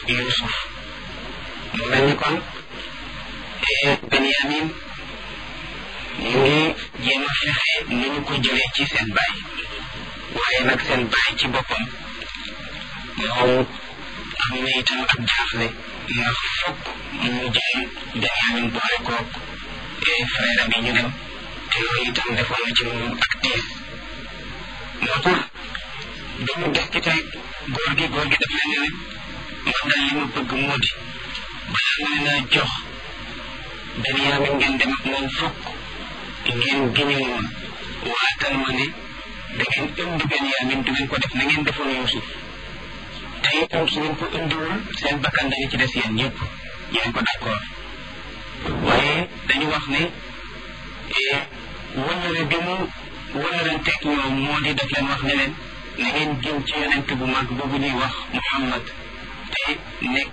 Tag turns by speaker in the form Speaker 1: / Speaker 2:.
Speaker 1: Yuusuf mu mel ni kon Benyamin mu ngi jéem a fexe ni ñu ko jëlee ci seen baay waaye nag seen baay ci boppam moom am na itam ak jaaxle ndax fokk mu jël Benyamin boole koog frère bi ñu dem te loolu itam defoon na ci moom ak tiis moo tax dañu discuter góor gi góor gi daf leen ne man daal li ma bëgg moo di balaa ma leen a jox Benyamin ngeen dem ak moom fokk ngeen giñu moom waatal ma ne da ngeen indi Benyamin du ngeen ko def na ngeen defoon Yuusuf te itam su ngeen ko indiwul seen bakkan dañu ci des yéen ñëpp yéen ko d'accord waaye dañu wax ne wëllëre bi mu wëllëranteeg ñoom moo di def leen wax ne leen na ngeen jëm ci yonent bu mag boobu ñuy wax Muhammad te nekk